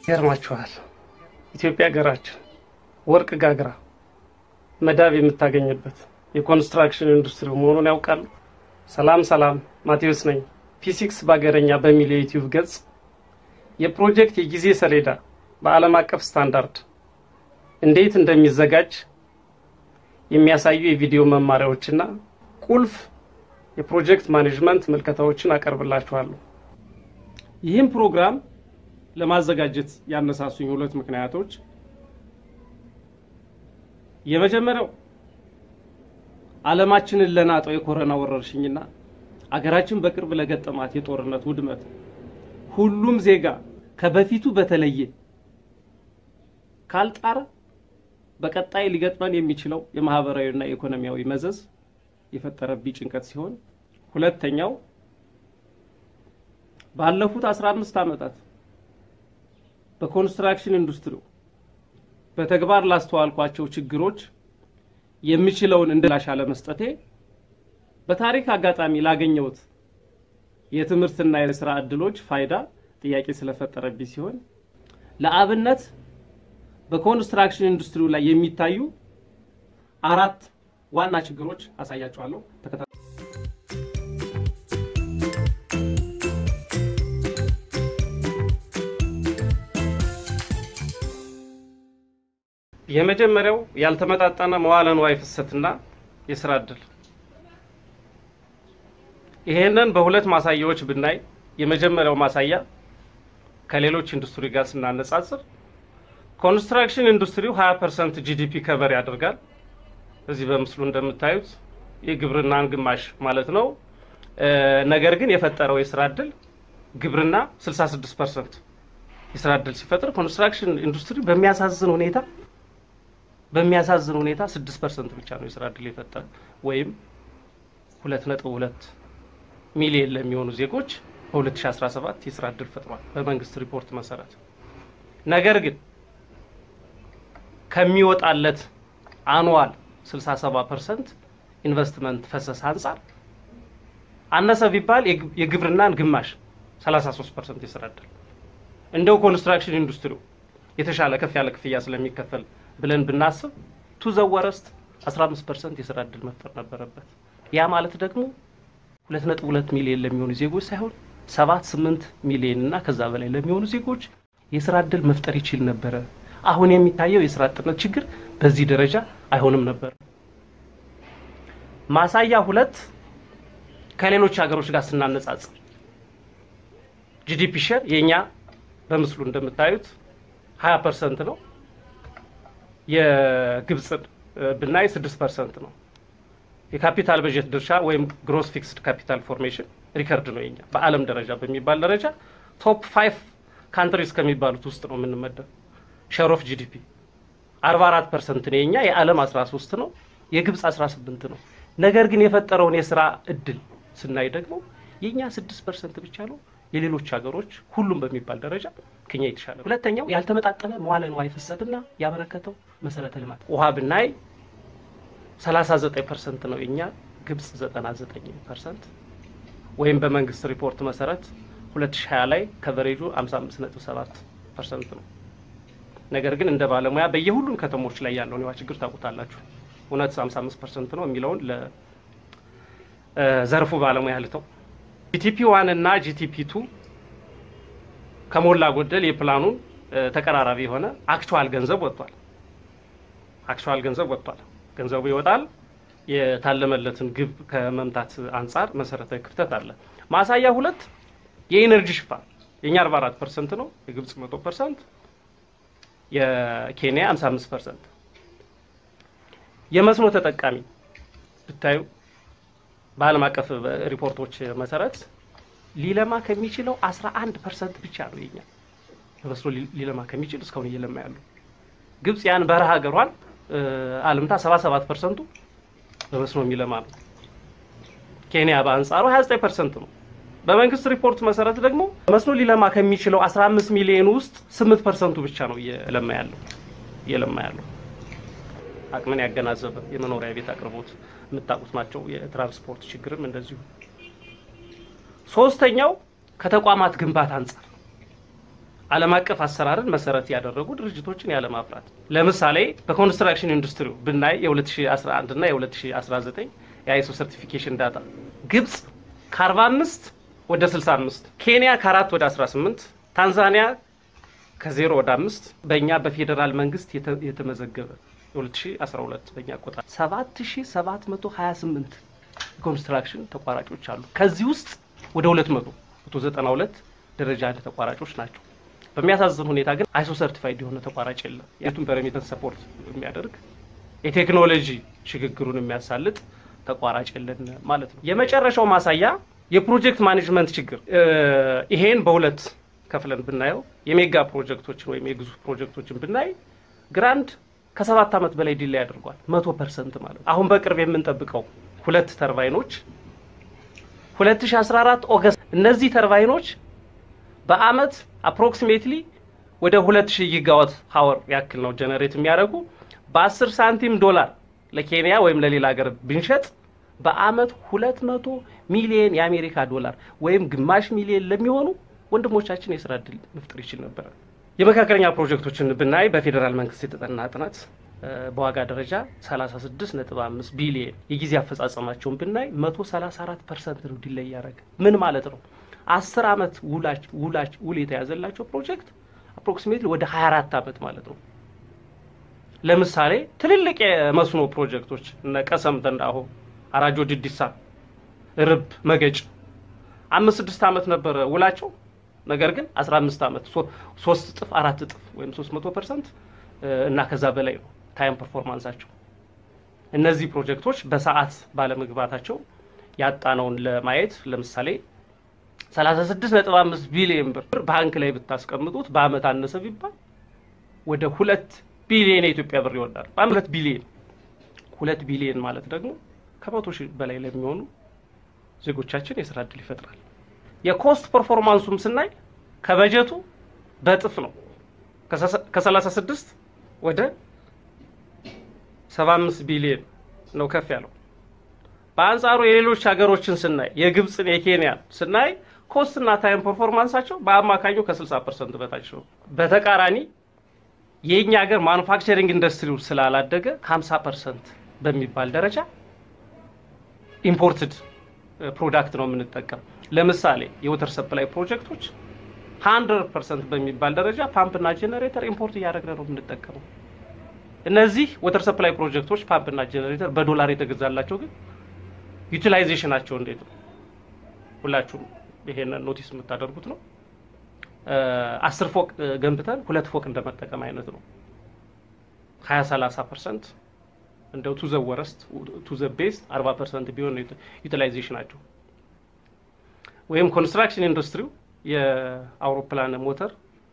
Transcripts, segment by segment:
ይገርማችኋል። ኢትዮጵያ ሀገራችን ወርቅ ጋግራ መዳብ የምታገኝበት የኮንስትራክሽን ኢንዱስትሪ መሆኑን ያውቃሉ? ሰላም ሰላም፣ ማቴዎስ ነኝ። ፊዚክስ በሀገረኛ በሚል የዩቲዩብ ገጽ የፕሮጀክት የጊዜ ሰሌዳ በዓለም አቀፍ ስታንዳርድ እንዴት እንደሚዘጋጅ የሚያሳዩ የቪዲዮ መማሪያዎችና ቁልፍ የፕሮጀክት ማኔጅመንት ምልከታዎችን አቀርብላችኋለሁ። ይህም ፕሮግራም ለማዘጋጀት ያነሳሱኝ ሁለት ምክንያቶች፣ የመጀመሪያው ዓለማችንን ለናጠው የኮሮና ወረርሽኝና አገራችን በቅርብ ለገጠማት የጦርነት ውድመት ሁሉም ዜጋ ከበፊቱ በተለየ ካልጣረ በቀጣይ ሊገጥመን የሚችለው የማህበራዊና የኢኮኖሚያዊ መዘዝ የፈጠረብኝ ጭንቀት ሲሆን፣ ሁለተኛው ባለፉት 15 ዓመታት በኮንስትራክሽን ኢንዱስትሪው በተግባር ላስተዋልኳቸው ችግሮች የሚችለውን እንድላሽ አለመስጠቴ በታሪክ አጋጣሚ ላገኘሁት የትምህርትና የስራ እድሎች ፋይዳ ጥያቄ ስለፈጠረብኝ ሲሆን ለአብነት በኮንስትራክሽን ኢንዱስትሪው ላይ የሚታዩ አራት ዋና ችግሮች አሳያችኋለሁ። ተከታተሉ። የመጀመሪያው ያልተመጣጠነ መዋለ ንዋይ ፍሰትና የስራ እድል። ይሄንን በሁለት ማሳያዎች ብናይ የመጀመሪያው ማሳያ ከሌሎች ኢንዱስትሪ ጋር ስናነጻጽር ኮንስትራክሽን ኢንዱስትሪው 20 ፐርሰንት ጂዲፒ ከበር ያደርጋል። እዚህ በምስሉ እንደምታዩት የግብርናን ግማሽ ማለት ነው። ነገር ግን የፈጠረው የስራ እድል ግብርና 66 ፐርሰንት የስራ እድል ሲፈጥር ኮንስትራክሽን ኢንዱስትሪ በሚያሳዝን ሁኔታ በሚያሳዝን ሁኔታ 6 ፐርሰንት ብቻ ነው የስራ እድል የፈጠረ ወይም 2.2 ሚሊየን ለሚሆኑ ዜጎች በ2017 የስራ እድል ፈጥሯል በመንግስት ሪፖርት መሰረት። ነገር ግን ከሚወጣለት አኑዋል 67 ፐርሰንት ኢንቨስትመንት ፈሰስ አንጻር አነሰ ቢባል የግብርናን ግማሽ 33 ፐርሰንት የስራ እድል እንደው ኮንስትራክሽን ኢንዱስትሪው የተሻለ ከፍ ያለ ክፍያ ስለሚከፈል ብለን ብናስብ ቱ ዘወረስት 15 ፐርሰንት የስራ እድል መፍጠር ነበረበት። ያ ማለት ደግሞ 2.2 ሚሊዮን ለሚሆኑ ዜጎች ሳይሆን 7 8 ሚሊዮን እና ከዛ በላይ ለሚሆኑ ዜጎች የስራ እድል መፍጠር ይችል ነበረ። አሁን የሚታየው የስራ አጥነት ችግር በዚህ ደረጃ አይሆንም ነበር። ማሳያ ሁለት ከሌሎች ሀገሮች ጋር ስናነጻጽር ጂዲፒ ሼር የኛ በምስሉ እንደምታዩት 20 ፐርሰንት ነው። የግብፅን ብናይ 6 ፐርሰንት ነው። የካፒታል በጀት ድርሻ ወይም ግሮስ ፊክስድ ካፒታል ፎርሜሽን ሪከርድ ነው የኛ በዓለም ደረጃ በሚባል ደረጃ ቶፕ ፋይቭ ካንትሪስ ከሚባሉት ውስጥ ነው የምንመደብ። ሼር ኦፍ ጂዲፒ 44 ፐርሰንት ነው የኛ፣ የዓለም 13 ነው፣ የግብፅ 18 ነው። ነገር ግን የፈጠረውን የስራ እድል ስናይ ደግሞ የኛ 6 ፐርሰንት ብቻ ነው። የሌሎች ሀገሮች ሁሉም በሚባል ደረጃ ከኛ የተሻለ። ሁለተኛው ያልተመጣጠነ መዋለ ንዋይ ፍሰትና ያበረከተው መሰረተ ልማት ውሃ ብናይ 39 ፐርሰንት ነው የኛ፣ ግብፅ 99 ፐርሰንት ወይም በመንግስት ሪፖርት መሰረት 2020 ላይ ከቨሬጁ 55.7 ፐርሰንት ነው። ነገር ግን እንደ ባለሙያ በየሁሉም ከተሞች ላይ ያለውን የውሃ ችግር ታውቁታላችሁ። እውነት 55 ፐርሰንት ነው የሚለውን ለዘርፉ ባለሙያ ልተው። ጂቲፒ ዋን እና ጂቲፒ ቱ ከሞላ ጎደል የፕላኑን ተቀራራቢ የሆነ አክቹዋል ገንዘብ ወጥቷል። አክቹዋል ገንዘብ ወጥቷል። ገንዘቡ ይወጣል። የታለመለትን ግብ ከመምታት አንጻር መሰረታዊ ክፍተት አለ። ማሳያ ሁለት የኢነርጂ ሽፋን የኛ 44 ፐርሰንት ነው፣ የግብፅ 100 ፐርሰንት፣ የኬንያ 55 ፐርሰንት። የመስኖ ተጠቃሚ ብታዩ በዓለም አቀፍ ሪፖርቶች መሰረት ሊለማ ከሚችለው 11 ፐርሰንት ብቻ ነው የኛ በመስኖ ሊለማ ከሚችል እስካሁን እየለማ ያሉ። ግብፅ ያን በረሃ ሀገሯን አልምታ 77 ፐርሰንቱ በመስኖ የሚለማ ነው። ኬንያ በአንጻሩ 29 ፐርሰንት ነው። በመንግስት ሪፖርት መሰረት ደግሞ መስኖ ሊለማ ከሚችለው 15 ሚሊዮን ውስጥ 8 ፐርሰንቱ ብቻ ነው እየለማ ያለው እየለማ ያለው። አቅምን ያገናዘበ የመኖሪያ ቤት አቅርቦት የምታውቁት ናቸው። የትራንስፖርት ችግርም እንደዚሁ። ሶስተኛው ከተቋማት ግንባታ አንጻር ዓለም አቀፍ አሰራርን መሰረት ያደረጉ ድርጅቶችን ያለማፍራት። ለምሳሌ በኮንስትራክሽን ኢንዱስትሪው ብናይ የ2011 እና የ2019 የአይሶ ሰርቲፊኬሽን ዳታ ግብጽ ከ45 ወደ 65፣ ኬንያ ከ4 ወደ 18፣ ታንዛኒያ ከ0 ወደ 5 በእኛ በፌዴራል መንግስት የተመዘገበ የ2012 በእኛ ቆጣ 7728 የኮንስትራክሽን ተቋራጮች አሉ። ከዚህ ውስጥ ወደ 200 192 ደረጃ አንድ ተቋራጮች ናቸው። በሚያሳዝን ሁኔታ ግን አይሶ ሰርቲፋይድ የሆነ ተቋራጭ የለም። የቱን በሬሚተንስ ሰፖርት የሚያደርግ የቴክኖሎጂ ሽግግሩን የሚያሳልጥ ተቋራጭ የለን ማለት ነው። የመጨረሻው ማሳያ የፕሮጀክት ማኔጅመንት ችግር። ይሄን በሁለት ከፍለን ብናየው የሜጋ ፕሮጀክቶችን ወይም የግዙፍ ፕሮጀክቶችን ብናይ ግራንድ ከሰባት ዓመት በላይ ዲላይ አድርጓል። መቶ ፐርሰንት ማለት ነው። አሁን በቅርብ የምንጠብቀው ሁለት ተርባይኖች 2014 ኦገስት እነዚህ ተርባይኖች በአመት አፕሮክሲሜትሊ ወደ 2000 ጊጋዋት ሀወር ያክል ነው ጀነሬት የሚያደርጉ በ10 ሳንቲም ዶላር ለኬንያ ወይም ለሌላ ሀገር ብንሸጥ በአመት 200 ሚሊዮን የአሜሪካ ዶላር ወይም ግማሽ ሚሊዮን ለሚሆኑ ወንድሞቻችን የስራ እድል መፍጠር ይችል ነበረ። የመካከለኛ ፕሮጀክቶችን ብናይ በፌዴራል መንግስት የተጠና ጥናት በዋጋ ደረጃ 36.5 ቢሊየን የጊዜ አፈጻጸማቸውን ብናይ 134 ፐርሰንት ነው ዲላይ ያደረገ ምን ማለት ነው? አስር አመት ውል የተያዘላቸው ፕሮጀክት አፕሮክሲሜትሊ ወደ 24 አመት ማለት ነው። ለምሳሌ ትልልቅ የመስኖ ፕሮጀክቶች እነ ቀሰም ተንዳሆ፣ አራጆ ድዲሳ፣ ርብ መገጭ አምስት ስድስት አመት ነበረ ውላቸው። ነገር ግን 15 አመት ሶስት እጥፍ አራት እጥፍ ወይም 300 ፐርሰንት እና ከዛ በላይ ነው ታይም ፐርፎርማንሳቸው። እነዚህ ፕሮጀክቶች በሰዓት ባለመግባታቸው ያጣነውን ለማየት ለምሳሌ 36.5 ቢሊዮን ብር ባንክ ላይ ብታስቀምጡት በአመት አነሰ ቢባል ወደ ሁለት ቢሊዮን የኢትዮጵያ ብር ይወዳል። ሁለት ቢሊዮን ሁለት ቢሊዮን ማለት ደግሞ ከመቶ ሺህ በላይ ለሚሆኑ ዜጎቻችን የስራ እድል ይፈጥራል። የኮስት ፐርፎርማንሱም ስናይ ከበጀቱ በእጥፍ ነው ከ36 ወደ 75 ቢሊዮን ነው ከፍ ያለው። በአንጻሩ የሌሎች ሀገሮችን ስናይ የግብፅን፣ የኬንያን ስናይ ኮስትና ታይም ፐርፎርማንሳቸው በአማካኙ ከ60 ፐርሰንት በታች ነው። በተቃራኒ የእኛ ሀገር ማኑፋክቸሪንግ ኢንዱስትሪው ስላላደገ ከ50 ፐርሰንት በሚባል ደረጃ ኢምፖርትድ ፕሮዳክት ነው የምንጠቀም። ለምሳሌ የወተር ሰፕላይ ፕሮጀክቶች 100 ፐርሰንት በሚባል ደረጃ ፓምፕና ጄኔሬተር ኢምፖርት እያደረግን ነው የምንጠቀመው። እነዚህ ወተር ሰፕላይ ፕሮጀክቶች ፓምፕና ጄኔሬተር በዶላር የተገዛላቸው ግን ዩቲላይዜሽናቸው እንዴት ነው? ሁላችሁም ይሄንን ኖቲስ የምታደርጉት ነው። አስር ፎቅ ገንብተን ሁለት ፎቅ እንደመጠቀም አይነት ነው። ሀያ ሰላሳ ፐርሰንት እንደው ቱ ዘ ወረስት ቱ ዘ ቤስት አርባ ፐርሰንት ቢሆን ዩቲላይዜሽናቸው ወይም ኮንስትራክሽን ኢንዱስትሪው የአውሮፕላን ሞተር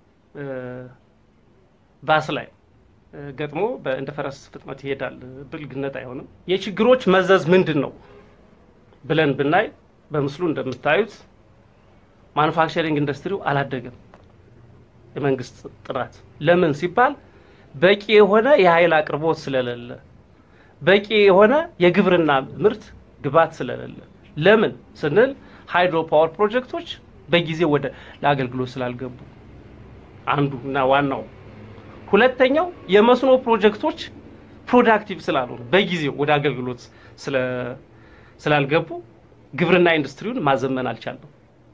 ባስ ላይ ገጥሞ እንደ ፈረስ ፍጥነት ይሄዳል። ብልግነት አይሆንም። የችግሮች መዘዝ ምንድን ነው ብለን ብናይ በምስሉ እንደምታዩት ማኑፋክቸሪንግ ኢንዱስትሪው አላደገም። የመንግስት ጥናት ለምን ሲባል በቂ የሆነ የኃይል አቅርቦት ስለሌለ፣ በቂ የሆነ የግብርና ምርት ግብዓት ስለሌለ። ለምን ስንል ሃይድሮ ፓወር ፕሮጀክቶች በጊዜ ወደ ለአገልግሎት ስላልገቡ አንዱ እና ዋናው። ሁለተኛው የመስኖ ፕሮጀክቶች ፕሮዳክቲቭ ስላልሆኑ በጊዜው ወደ አገልግሎት ስላልገቡ ግብርና ኢንዱስትሪውን ማዘመን አልቻለም።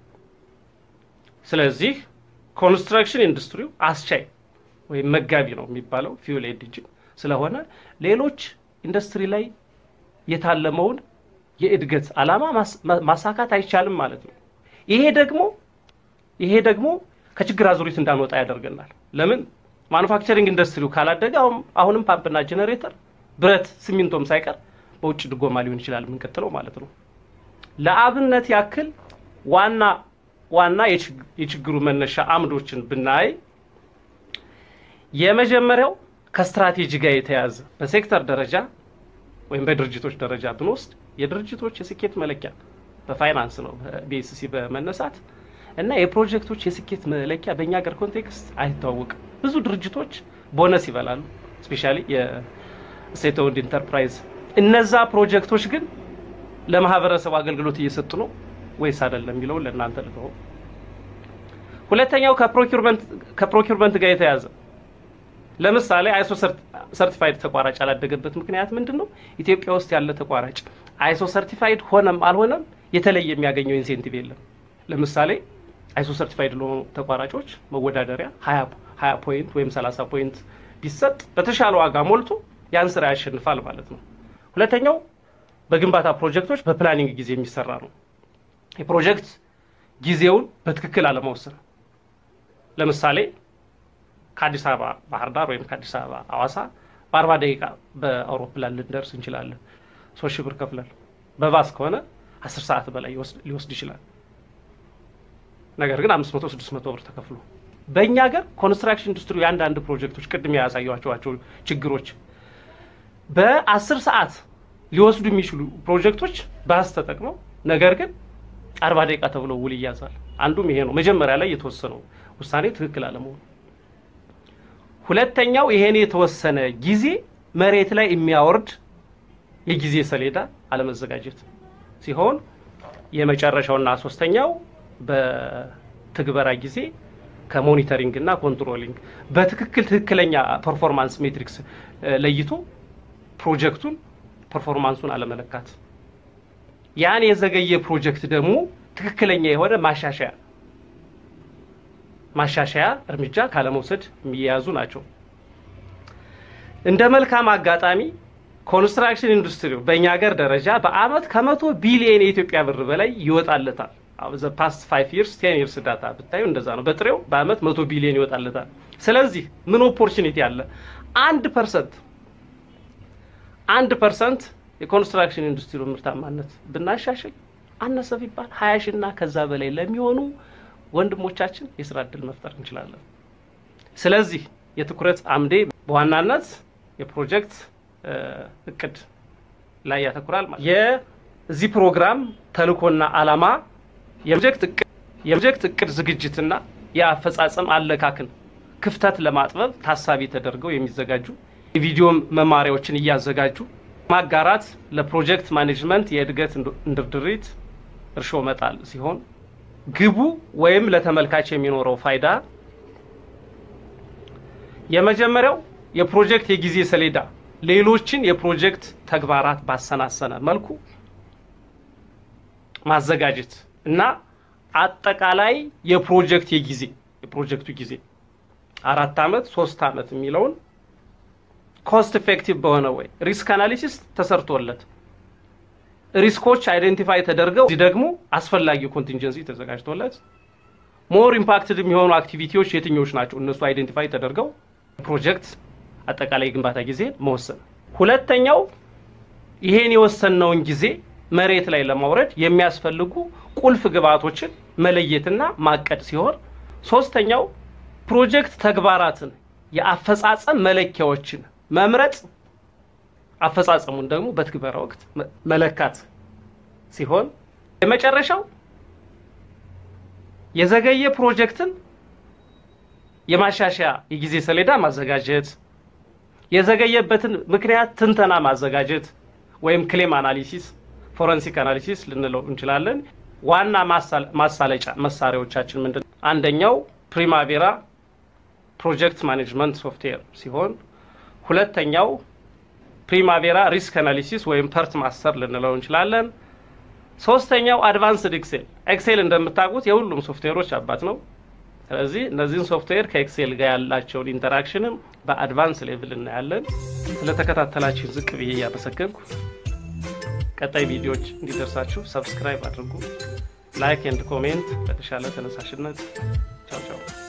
ስለዚህ ኮንስትራክሽን ኢንዱስትሪው አስቻይ ወይም መጋቢ ነው የሚባለው ፊውል ኢንጂን ስለሆነ ሌሎች ኢንዱስትሪ ላይ የታለመውን የእድገት ዓላማ ማሳካት አይቻልም ማለት ነው። ይሄ ደግሞ ይሄ ደግሞ ከችግር አዙሪት እንዳንወጣ ያደርገናል። ለምን ማኑፋክቸሪንግ ኢንዱስትሪው ካላደገ አሁንም ፓምፕና ጄኔሬተር፣ ብረት፣ ሲሚንቶም ሳይቀር በውጭ ድጎማ ሊሆን ይችላል የምንቀጥለው ማለት ነው። ለአብነት ያክል ዋና ዋና የችግሩ መነሻ አምዶችን ብናይ የመጀመሪያው ከስትራቴጂ ጋር የተያዘ በሴክተር ደረጃ ወይም በድርጅቶች ደረጃ ብንወስድ የድርጅቶች የስኬት መለኪያ በፋይናንስ ነው ቢኤስሲ በመነሳት እና የፕሮጀክቶች የስኬት መለኪያ በእኛ ሀገር ኮንቴክስት አይታወቅም። ብዙ ድርጅቶች ቦነስ ይበላሉ፣ ስፔሻሊ የስቴት ኦውንድ ኢንተርፕራይዝ። እነዛ ፕሮጀክቶች ግን ለማህበረሰቡ አገልግሎት እየሰጡ ነው ወይስ አይደለም የሚለውን ለእናንተ ልተው። ሁለተኛው ከፕሮኪርመንት ጋር የተያዘ ለምሳሌ አይሶ ሰርቲፋይድ ተቋራጭ ያላደገበት ምክንያት ምንድን ነው? ኢትዮጵያ ውስጥ ያለ ተቋራጭ አይሶ ሰርቲፋይድ ሆነም አልሆነም የተለየ የሚያገኘው ኢንሴንቲቭ የለም። ለምሳሌ አይሶ ሰርቲፋይድ ለሆኑ ተቋራጮች መወዳደሪያ ሀያ ፖይንት ወይም ሰላሳ ፖይንት ቢሰጥ በተሻለ ዋጋ ሞልቶ ያን ስራ ያሸንፋል ማለት ነው። ሁለተኛው በግንባታ ፕሮጀክቶች በፕላኒንግ ጊዜ የሚሰራ ነው። የፕሮጀክት ጊዜውን በትክክል አለመወሰን ለምሳሌ ከአዲስ አበባ ባህር ዳር ወይም ከአዲስ አበባ ሐዋሳ በአርባ ደቂቃ በአውሮፕላን ልንደርስ እንችላለን። ሶስት ሺህ ብር ከፍለን በባስ ከሆነ አስር ሰዓት በላይ ሊወስድ ይችላል። ነገር ግን አምስት መቶ ስድስት መቶ ብር ተከፍሎ በእኛ ሀገር ኮንስትራክሽን ኢንዱስትሪ የአንዳንድ ፕሮጀክቶች ቅድም ያሳየኋቸው ችግሮች በአስር ሰዓት ሊወስዱ የሚችሉ ፕሮጀክቶች ባስ ተጠቅመው ነገር ግን አርባ ደቂቃ ተብሎ ውል ይያዛል። አንዱም ይሄ ነው። መጀመሪያ ላይ የተወሰነው ውሳኔ ትክክል አለመሆኑ ሁለተኛው ይሄን የተወሰነ ጊዜ መሬት ላይ የሚያወርድ የጊዜ ሰሌዳ አለመዘጋጀት ሲሆን የመጨረሻውና ሶስተኛው በትግበራ ጊዜ ከሞኒተሪንግ እና ኮንትሮሊንግ በትክክል ትክክለኛ ፐርፎርማንስ ሜትሪክስ ለይቶ ፕሮጀክቱን ፐርፎርማንሱን አለመለካት፣ ያን የዘገየ ፕሮጀክት ደግሞ ትክክለኛ የሆነ ማሻሻያ ማሻሻያ እርምጃ ካለመውሰድ የሚያያዙ ናቸው። እንደ መልካም አጋጣሚ ኮንስትራክሽን ኢንዱስትሪው በእኛ ሀገር ደረጃ በአመት ከመቶ ቢሊየን የኢትዮጵያ ብር በላይ ይወጣለታል። ዘ ፓስት ፋይቭ ይርስ ቴን ይርስ ዳታ ብታዩ እንደዛ ነው። በጥሬው በአመት መቶ ቢሊየን ይወጣለታል። ስለዚህ ምን ኦፖርቹኒቲ አለ? አንድ ፐርሰንት አንድ ፐርሰንት የኮንስትራክሽን ኢንዱስትሪ ምርታማነት ብናሻሽል አነሰ ቢባል ሀያ ሺ እና ከዛ በላይ ለሚሆኑ ወንድሞቻችን የስራ እድል መፍጠር እንችላለን። ስለዚህ የትኩረት አምዴ በዋናነት የፕሮጀክት እቅድ ላይ ያተኩራል። ማለት የዚህ ፕሮግራም ተልእኮና ዓላማ የፕሮጀክት እቅድ ዝግጅትና የአፈጻጸም አለካክን ክፍተት ለማጥበብ ታሳቢ ተደርገው የሚዘጋጁ የቪዲዮ መማሪያዎችን እያዘጋጁ ማጋራት ለፕሮጀክት ማኔጅመንት የእድገት እንድርድሪት እርሾ መጣል ሲሆን ግቡ ወይም ለተመልካች የሚኖረው ፋይዳ የመጀመሪያው የፕሮጀክት የጊዜ ሰሌዳ ሌሎችን የፕሮጀክት ተግባራት ባሰናሰነ መልኩ ማዘጋጀት እና አጠቃላይ የፕሮጀክት የጊዜ የፕሮጀክቱ ጊዜ አራት አመት ሶስት አመት የሚለውን ኮስት ኢፌክቲቭ በሆነ ወይ ሪስክ አናሊሲስ ተሰርቶለት ሪስኮች አይደንቲፋይ ተደርገው እዚህ ደግሞ አስፈላጊው ኮንቲንጀንሲ ተዘጋጅቶለት ሞር ኢምፓክትድ የሚሆኑ አክቲቪቲዎች የትኞች ናቸው እነሱ አይደንቲፋይ ተደርገው ፕሮጀክት አጠቃላይ ግንባታ ጊዜ መወሰን። ሁለተኛው ይሄን የወሰነውን ጊዜ መሬት ላይ ለማውረድ የሚያስፈልጉ ቁልፍ ግብዓቶችን መለየትና ማቀድ ሲሆን ሶስተኛው ፕሮጀክት ተግባራትን የአፈጻጸም መለኪያዎችን መምረጥ አፈጻጸሙን ደግሞ በትግበራ ወቅት መለካት ሲሆን የመጨረሻው የዘገየ ፕሮጀክትን የማሻሻያ የጊዜ ሰሌዳ ማዘጋጀት፣ የዘገየበትን ምክንያት ትንተና ማዘጋጀት ወይም ክሌም አናሊሲስ፣ ፎረንሲክ አናሊሲስ ልንለው እንችላለን። ዋና ማሳለጫ መሳሪያዎቻችን ምንድን ነው? አንደኛው ፕሪማቬራ ፕሮጀክት ማኔጅመንት ሶፍትዌር ሲሆን ሁለተኛው ፕሪማቬራ ሪስክ አናሊሲስ ወይም ፐርት ማስተር ልንለው እንችላለን። ሶስተኛው አድቫንስድ ኤክሴል። ኤክሴል እንደምታውቁት የሁሉም ሶፍትዌሮች አባት ነው። ስለዚህ እነዚህን ሶፍትዌር ከኤክሴል ጋር ያላቸውን ኢንተራክሽንም በአድቫንስ ሌቭል እናያለን። ስለተከታተላችሁ ዝቅ ብዬ እያመሰገንኩ ቀጣይ ቪዲዮዎች እንዲደርሳችሁ ሰብስክራይብ አድርጉ፣ ላይክ ኤንድ ኮሜንት። በተሻለ ተነሳሽነት ቻው ቻው።